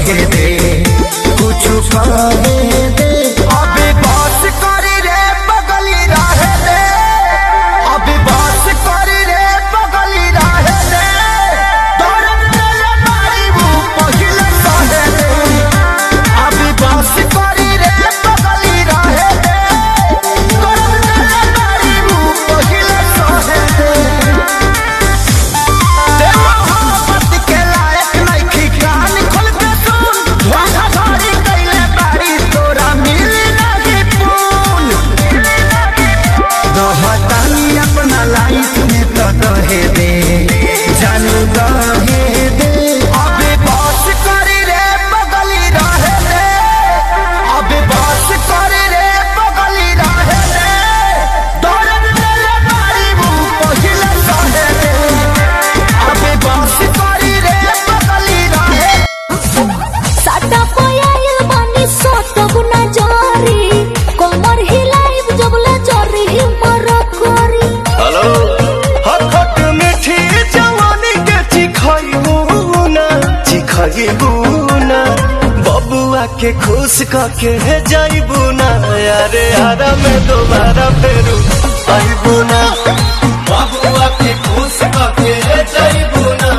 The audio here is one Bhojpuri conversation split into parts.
कहे दे कुछ कहे दे अभी बस करी रे बगली रहे दे अभी बस करी रे बगली रहे दे दर्द दिल मारी वो पहिले सहे दे अभी बस करी रे बगली रहे दे दर्द दिल मारी वो पहिले सहे दे ते मोहब्बत के लायक नइखी कान खोल के सुन धोखाधड़ी कइले बारी तोरा मिली नाही पून रहतानी अपना लाइफ में तो रहे दे जानू रहे दे अबे बस करी रे बगली रहे दे अबे बस करी रे बगली रहे दे दर्द दिल मारी वो पहिले सहे दे अबे बस करी रे बगली रहे साटा पयाइल बानी सोट गुना जारी कमर हिलाइब जबले जरी हिमर करी हेलो हट हट मीठी जवानी के चिखइबू ना चिखइबू ना बबुआ के खुश करके जाइबू ना यारे हरा में दोबारा फेरू आइबू ना बबुआ के खुश करके जाइबू ना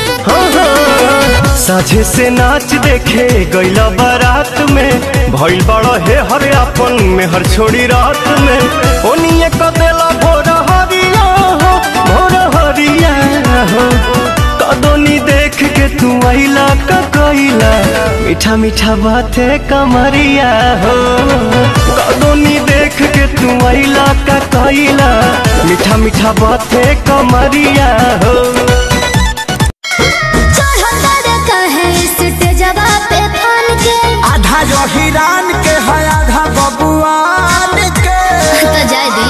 साझे से नाच देखे गैला बारात में भइल बड़ा हे हर अपन में हर छोड़ी रात में ओनिए क देला भोर हरिया हो भोर हरिया हो कदोनी देख के तू आइला का कोइला मीठा मीठा बाते कमरिया हो कदोनी देख के तू आइला का कोइला मीठा मीठा बाते कमरिया हो चढ़ता रे कहे स्टेजवा पे फान के आधा जो हिरान के है आधा बबुआन के तो जाय दी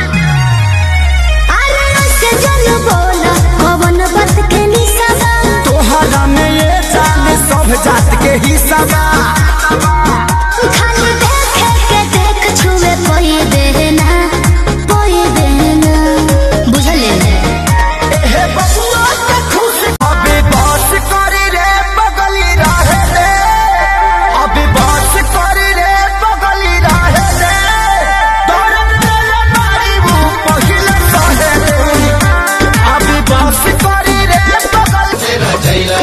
अरे से जन बोला कवन बात के निसाबा तोहरा में ये जान सब जात के हिस्सा बा खाली देखे के देख छुए कोई देना कोई देना बुझले हे बबुआ के खुश अभी बस करी रे बगली रहे दे अभी बस करी रे बगली रहे दे दर्द दिल मारी वो पहिले सहे दे अभी बस करी रे बगली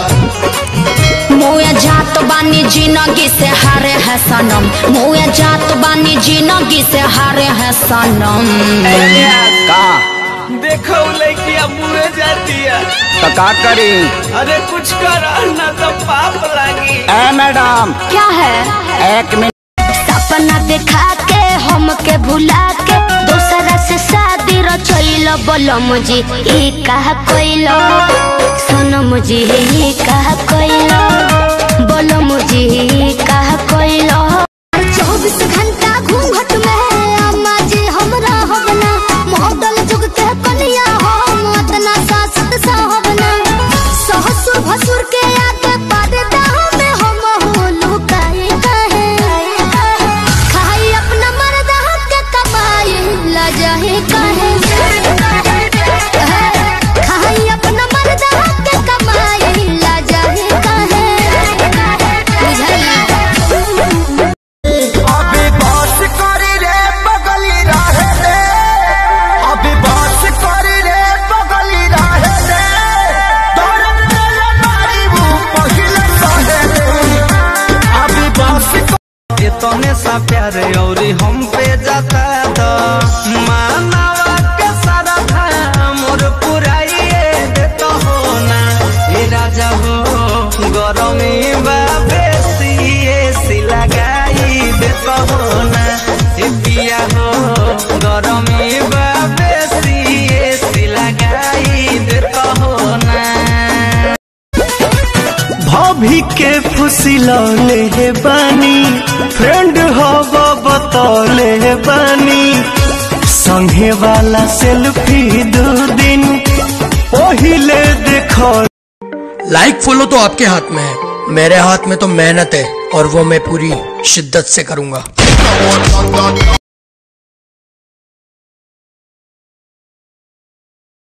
मुए जात बानी जिंदगी से हारे है सनम मुए जात बानी जिंदगी से हारे है सनम का देखो लड़किया मुड़े जाती है तो का करी अरे कुछ कर ना तो पाप लागी ए मैडम क्या है एक मिनट सपना देखा के हमके भुला के दूसरा से शादी रचैल बोलम जी ई कहा कोइलो सोनम जी ई कहा कोइलो बोलम जी ई कहा कोइलो चौबीस घंटा घूंघट में अम्मा जी हमरा होबना मॉडल जुग के कनिया हम अतना सासत साहबना ससुर भसुर के आगे पर्दा में हम हो लुकाए कहे खाई अपना मर्दा के कमाई ला जाए कहे खाई अपना मर्दा के कमाई ला जाए कहे बुझाई अभी बस करी रे बगली रहे दे अभी बस करी रे बगली रहे दे दर्द दिल मारी वो पहिले सहे दे अभी बस इतने सा प्यार और हम पे जाता तो मानवा के सारा था मोर पुराइए देता हो ना ए राजा हो गरमी बा बेसी एसी लगाई देता हो ना ए पिया हो गरमी बा बेसी एसी लगाई देता हो ना भाभी के फुसिलौले हे बानी फ्रेंड हव बतौले बानी संगे वाला सेल्फी दो दिन पहिले देखो लाइक फॉलो तो आपके हाथ में है मेरे हाथ में तो मेहनत है और वो मैं पूरी शिद्दत से करूंगा